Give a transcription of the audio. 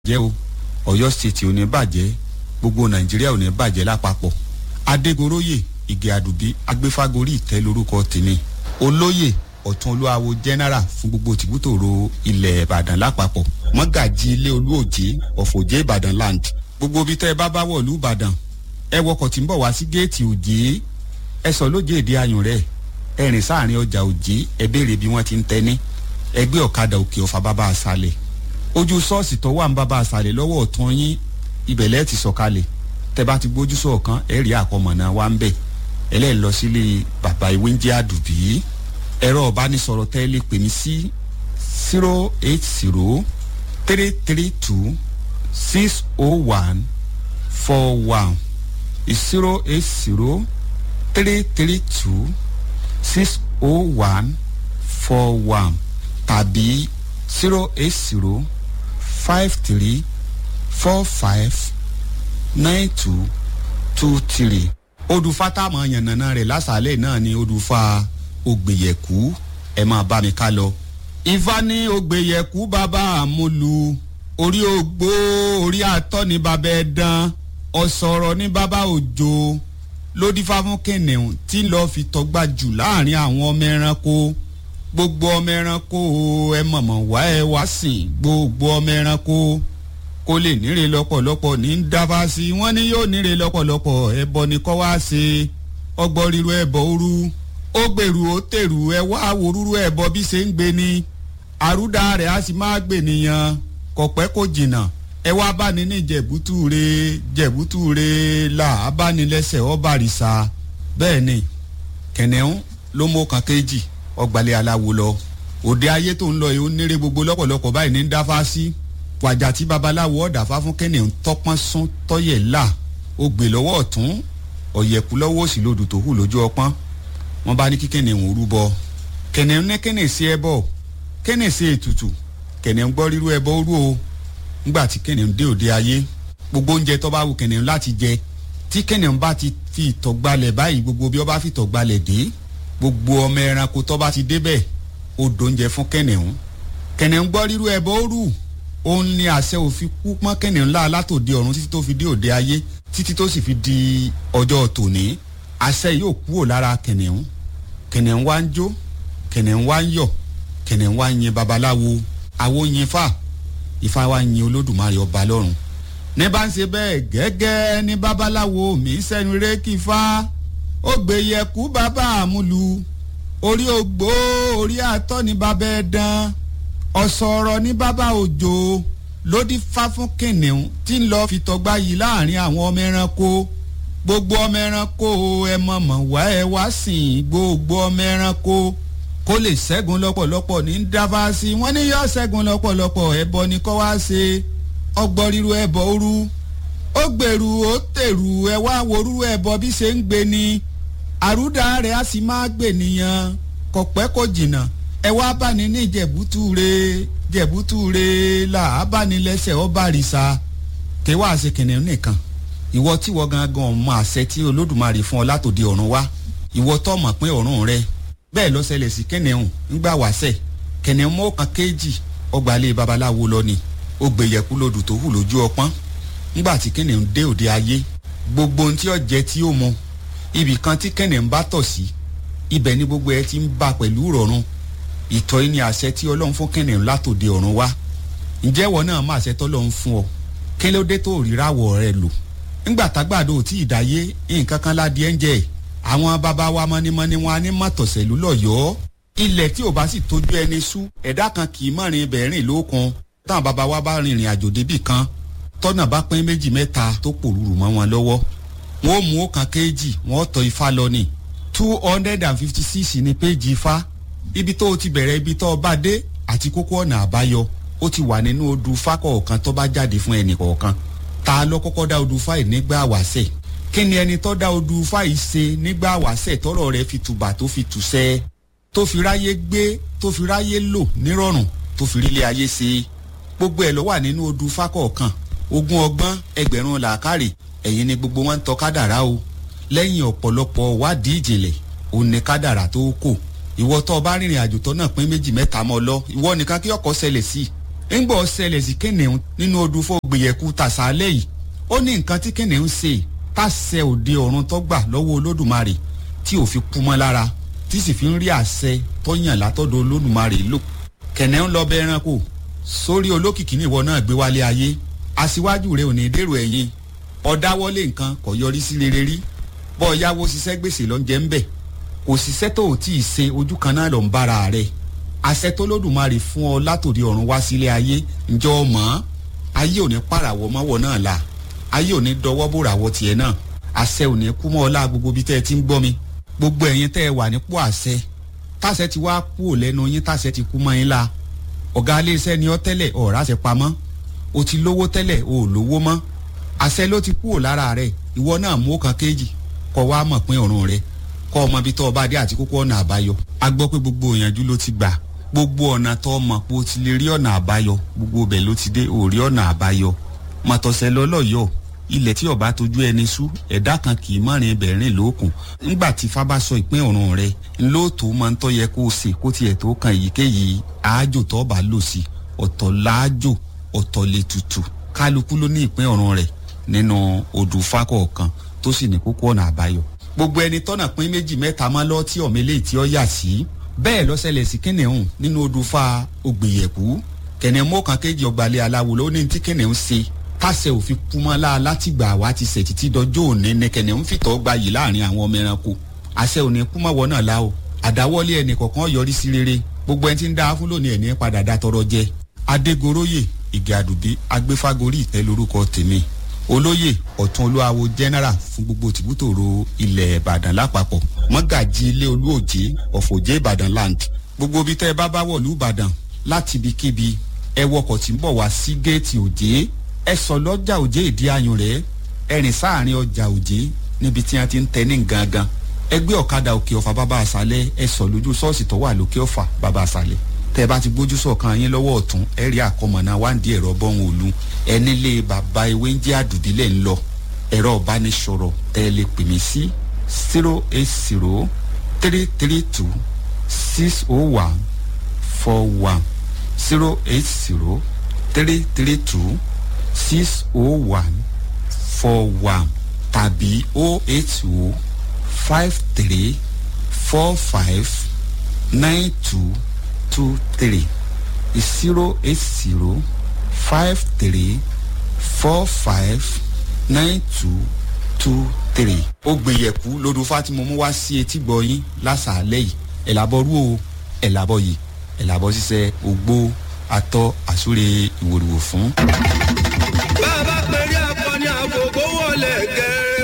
jẹ́ o ọ̀yọ́ state ò ní bàjẹ́ gbogbo nàìjíríà ò ní bàjẹ́ lápapọ̀ adégoróyè ìgè àdùbí agbéfágorí ìtẹ́ lórúkọ tèmi olóyè ọ̀tún olúwawo general fún gbogbo tìbútòrò ilẹ̀ ìbàdàn lápapọ̀ mọ́gàjì ilé olúòjé ọ̀fọ̀jẹ́ ìbàdàn land gbogbo ibi tẹ́ ẹ bá bá wọ̀lú ìbàdàn ẹ wọkọ̀ tí ń bọ̀ wá sí géètì òjé ẹ sọ lójé èdè ayùn rẹ̀ ẹ rìn sáàrin ọjà òjé ẹ béèrè bí wọ́n ti ń tẹ́ni ẹgbẹ́ ọ̀kadà òkè ọ̀fà bàbá àṣàlẹ̀ ojú ṣọ́ọ̀ṣì tó wà ń bàbá àṣàlẹ̀ lọ́wọ́ ọ̀tún yín ibẹ̀lẹ́ ti sọ̀kalẹ̀ tẹ bá ti gbójú sọ̀kan ẹ rí àkọmọ̀nà wa ń bẹ̀ ẹlẹ́ẹ̀ lọ sílé bàbá ìwé ń jẹ́ àdùbí ẹ̀rọ ọ̀bánisọ̀rọ̀ tẹ́ lè pè mí sí zero eight zero three three two six oh one four one zero eight zero three three two six oh one four one tàbí zero eight zero five three four five nine two two three. odùfà táwọn yànnàná rẹ̀ lásàálẹ̀ náà ni odùfà ògbèyẹ̀kú ẹ̀ máa bá mi ká lọ. ifá ní ògbèyẹ̀kú bàbá àmúlu orí ògbó orí àtọ́ ní bàbá ẹ̀dán ọ̀sọ̀rọ̀ ní bàbá òjò lódìfá fún kìnìún tí ń lọ́ọ́ fi tọ́gbà jù láàrin àwọn ọmọ ẹranko gbogbo ọmọ ẹranko ẹ mọ̀mọ̀ wá ẹ wá sìn gbogbo ọmọ ẹranko kó lè níre lọ́pọ̀lọpọ̀ ní dábà sí i wọ́n ní yóò níre lọ́pọ̀lọpọ̀ ẹbọ ni kọ́ wá ṣe ọgbọ́n ríru ẹbọ òru ó gbèrú ó tèrú ẹ wá wòrúurú ẹbọ bí ṣe ń gbé ni àrúdà rẹ̀ á sì máa gbè nìyàn kọ̀pẹ́ kò jìnnà ẹ wá bá ní ní jẹ̀bútúre jẹ̀bútúre là á bá ní lẹ́sẹ̀ ọ́bàrìṣà bẹ́ẹ̀ ni kẹ̀nẹ́hún ló mú kan kéjì ọgbàlẹ̀ aláwo lọ òde ayé tó ń lọ yìí ó nírè gbogbo lọ́pọ̀lọpọ̀ báyìí ní dáfá sí wàjà tí babaláwo ọ̀dàfá fún kẹ́nìún tọ́pọ́n sún tọ́yẹ̀ là ó gbè lọ́wọ́ ọ̀tún ọ̀yẹ̀kú lọ́wọ́ òsì lodò tó hù lójú ọpọ́n wọ́n bá ní kí kẹ́nìún rúbọ kẹ́nìún ní kẹ́nìún sí ẹbọ kẹ́nìún sí ètùtù kẹ́nìún gbọ́ rírú ẹbọ rú o ńgbà tí kẹ́nìún dé òde ayé gbogbo oúnjẹ tó bá wù kẹ́nìún láti jẹ tí kẹ́nìún bá ti fi ìtọ̀gbalẹ̀ báyìí gbogbo bí ó bá fi ìtọ̀gbalẹ̀ dé gbogbo ọmọ ẹranko tó bá ti débẹ̀ ó dóúnjẹ fún kẹ́nìún kẹ́nìún gbọ́ rírú ẹbọ rú òun ni àṣẹ òfin kú pọ́n kẹ́nìún ńlá látòde ọ̀run títí tó fi dé òde ayé títí tó sì fi di ọjọ́ tòní àṣẹ yóò kúrò lára kẹ́nìún kẹ́nìún wá ń jó kẹ́nìún wá ń yọ̀ kẹ́nìún wá ń yin babaláwo àwo yin fà ifá wá ń yin olódùmarè ọba lọ́run ní bá ń ṣe bẹ́ẹ̀ gẹ́gẹ́ ní babaláwo mi sẹ́nu rékì fá ó gbé yẹkú bàbá àmúlu orí ògbó orí àtọ́ ní bàbá ẹ̀dán ọ̀sọ̀rọ̀ ní bàbá òjò lódì fá fún kìnìún tí ń lọ fi tọgbà yìí láàrin àwọn ọmọ ẹranko gbogbo ọmọ ẹranko ẹ mọ̀mọ̀ wá ẹ wá sìn gbogbo ọmọ ẹranko kó lè ṣẹ́gun lọ́pọ̀lọpọ̀ ní dáfá sí wọ́n ní yọ ṣẹ́gun lọ́pọ̀lọpọ̀ ẹbọ ni kọ́ wá ṣe ọgbọ́n ríru ẹbọ òru ó gbèrú ó tèrú ẹ wá worú ẹbọ bí ṣe ń gbé ni àrúdà rẹ̀ á sì máa gbè nìyàn kọ̀pẹ́ kò jìnnà ẹ wá bá ní ní jẹ̀bútúre jẹ̀bútúre là á bá ní lẹ́sẹ̀ ọ́ bá rìsà kí wàá ṣe kìnìún nìkan ìwọ tí wọ́n gangan ọmọ àṣẹ tí olódùmarè fún ọ látòdì ọ̀run wá ìwọ tó mọ̀ pé ọ̀run rẹ bẹ́ẹ̀ ló ṣẹlẹ̀ sí kìnìún ńgbà wáṣẹ̀ kìnìún mọ́ kan kéjì ọgbàlẹ̀ babaláwo lọ ni ó gbèyẹ̀kú lodù tó hù lójú ọpọ́n ńgbà tí kìnìún dé òde ayé gbogbo ohun tí ó jẹ tí ó mu ibì kan tí kìnìún bá tọ̀ sí ibẹ̀ ni gbogbo ẹ ti ń bá pẹ̀lú ìrọ̀rùn ìtọ́ yìí ni àṣẹ tí ọlọ́run fún kìnìún látòde ọ̀run wá ǹjẹ́ ìwọ náà má àṣẹ tọ́lọ́run fún ọ kí ló dé tó ríráwọ̀ rẹ lò ńgbà tágbàdo ò tí ì dáyé nǹkan kan ládìẹ ń jẹ àwọn bàbá wa mọ́nímọ́ní wọn á ní mọ̀tọ̀sẹ̀lú lọ́yọ̀ọ́ ilẹ̀ tí ò bá sì tójú ẹni sú ẹ̀dá kan kì í mọ̀rin ibẹ̀ rìn lókun táwọn bàbá wa bá rìnrìn àjò débì kan tọ́nà bá pín méjì mẹ́ta tó pòrúurú mọ́ wọn lọ́wọ́ wọn ó mú ọkàn kéèjì wọn ó tọ ifá lọ ní two hundred and fifty six ní péjì ifá ibi tó o ti bẹ̀rẹ̀ ibi tó o bá dé àti kókó ọ̀nà àbáyọ ó ti wà nínú odù ifá kọ̀ọ̀kan tó bá jáde fún ẹnì kọ̀ọ̀kan ta ló kọ́kọ́ dá odù ifá yìí nígbà wàṣẹ̀ kí ni ẹni tó dá odù ifá yìí ṣe nígbà wàṣẹ̀ tọ́rọ̀ rẹ̀ fi tùbà tó fi tùṣẹ́ tó fi ráyé gbé tó fi ráyé lò nírọ̀rùn tó fi rílé ayé ṣe gbogbo ẹ̀ ló wà nínú odù ifá kọ̀ọ̀kan ogún ọgbọ́n ẹgbẹ̀rún làákàrè ẹ̀yin ni gbogbo wọn ń tọ́ kádàrá o lẹ́yìn ọ̀pọ̀lọpọ̀ wádìí ìjìnlẹ̀ òun ni kádàrá tó kò ìwọ tó o bá rìnrìn àjò tó náà pín méjì mẹ́ta mọ́ lọ ìwọ nìkan kí ọkọ̀ ṣẹlẹ̀ sí ńgbọ́ ṣẹlẹ̀ sí kìnìún nínú odù fògbìyẹ̀kú tàṣálẹ̀ yìí ó ní nǹkan tí kìnìún ṣe tàṣẹ òde ọ̀run tó gbà lọ́wọ́ olódùmarè tí ò fi kú mọ́ lára tí sì fi ń rí àṣẹ tó yàn látọ̀dọ̀ olódùmarè lò kìnìún lọ bẹ ẹranko sórí olókìkí níwọ náà gbé wálé ayé aṣíwájú rẹ ò ní dèrò ẹ̀yìn ọ̀dáwọ́lé nǹkan kò yọrí sí rere rí bọ́ ọ yáwó ṣiṣẹ́ gbèsè lọ́njẹ́ ń bẹ̀ kò ṣiṣẹ́ tó ò tí ì ṣe ojú kan náà lọ ń bára rẹ̀ àṣẹ tó lódùmarè fún ọ látòdì ọ̀run wá sílé ayé ǹjọ́ ọ mọ̀ ayé ò ní pàràwọ̀ mọ́wọ́ náà la ayé ò ní dọwọ́ bòràwọ̀ tiẹ̀ náà àṣẹ ò ní kú mọ́ ọ lá gbogbo bí tẹ́ ẹ ti ń gbọ́ mi gbogbo ẹ̀yin tẹ́ ẹ wà nípò àṣẹ táṣẹ ti wá kú ò lẹ́nu yín táṣẹ ti kú mọ́ yín la ọ̀gá iléeṣẹ́ ni ọ tẹ́lẹ̀ ọ̀rá ṣe pamọ́ o ti lówó tẹ́lẹ̀ o ò lówó mọ́ àṣẹ ló ti kú ò lára rẹ̀ ìwọ náà mú kan kéjì kọ́ wa mọ̀ pín ọ̀run rẹ̀ kọ́ ọmọ ibi tó ọba dé àti kókó ọ̀nà àbáyọ a gbọ́ pé gbogbo òyìnjú ló ti gbà gbogbo ọ̀nà tó mọ̀ pé o ti lè rí ọ̀nà àbáyọ gbogbo ibẹ̀ ló ti dé ò rí ọ̀nà àbáyọ mọ̀tọ̀sẹ̀ lọ́lọ́yọ̀ ilẹ̀ tí ọba tójú ẹni sú ẹ̀dá kan kì í mọ̀rin ibẹ̀ rìn lókun ńgbà tí fábá sọ ìpín ọ̀run rẹ̀ ńlọ́ọ̀tò máa ń tọ́ yẹ kó o ṣe kó tiẹ̀ tó kan èyíkéyìí àájò tó bá lò sí ọ̀tọ̀ láàjò ọ̀tọ̀ lè tutù kálukú ló ní ìpín ọ̀run rẹ̀ nínú odù fákọ̀ọ̀kan tó sì ní kókó ọ̀nà àbáyọ gbogbo ẹni tọ́nà pín méjì mẹ́ta máa lọ tí ọ̀mẹ́lẹ́ tí ó yà sí bẹ́ẹ̀ lọ́sẹ̀lẹ̀ sí kìnìún nínú odò fa ògbìyẹ̀kú kìnìún mọ́kàn kéjì ọgbàlẹ̀ aláwo ló ní tí kìnìún ṣe tàṣẹ òfin kúmọ́lá látìgbà wa ti ṣẹ̀ títí dọjọ́ òní ní kìnìún fìtọ́ gba yìí láàrin àwọn ọmọ ẹranko àṣẹ òní kúmọ̀wọ́ náà la o àdáwọ́lé ẹnì kọ̀ọ̀kan yọrí sí rere gbogbo ẹni tí ń dá fún lónìí ẹni padà dá tọrọ jẹ adégoróyè ìgè àdùbí agbéfágorí ìtẹ́ lórúkọ tèmi olóyè ọ̀tún olúwawo general fún gbogbo tìbútòrò ilẹ̀ ìbàdàn lápapọ̀ mọ́gàjì ilé olúòjé ọ̀fọ̀jẹ́ ìbàdàn land gbogbo ibi tẹ́ ẹ bá bá wọ̀lú ìbàdàn láti ibikíbi ẹ wọkọ̀ tí ń bọ̀ wá sí géètì òjé ẹ sọ lọ́jà òjé ìdí ayùn rẹ̀ ẹ rìn sáàrin ọjà òjé níbi tí wọ́n ti ń tẹ ní gangan ẹ gbé ọ̀kadà òkè ọ̀fà bàbá àṣálẹ̀ ẹ sọ lójú ṣọ́ọ̀ṣì tó wà lókè ọ̀fà bàbá àṣálẹ̀ tẹ bá ti gbójú sọ̀kan yín lọ́wọ́ ọ̀tún ẹ rí àkọmọ̀nà wáǹdí ẹ̀rọ bọ́hùn òlu ẹ nílé bàbá ewé ń jẹ́ àdùdílẹ̀ ń lọ ẹ̀rọ ìbánisọ̀rọ̀ tẹ lè pè mí sí zero eight zero three three two six oh one four one zero eight zero three three two six oh one four one tàbí oh eight oh five three four five nine two two three zero eight zero five three four five nine two two three. ó gbìyẹ̀kú lódò fátìmọ̀ mú wá sí etí gbọ̀yìn lásàálẹ̀ yìí ẹ̀làbọ̀rú o ẹ̀làbọ̀ yìí ẹ̀làbọ̀ ṣiṣẹ́ ògbó atọ́ àsúre ìwòrìwò fún.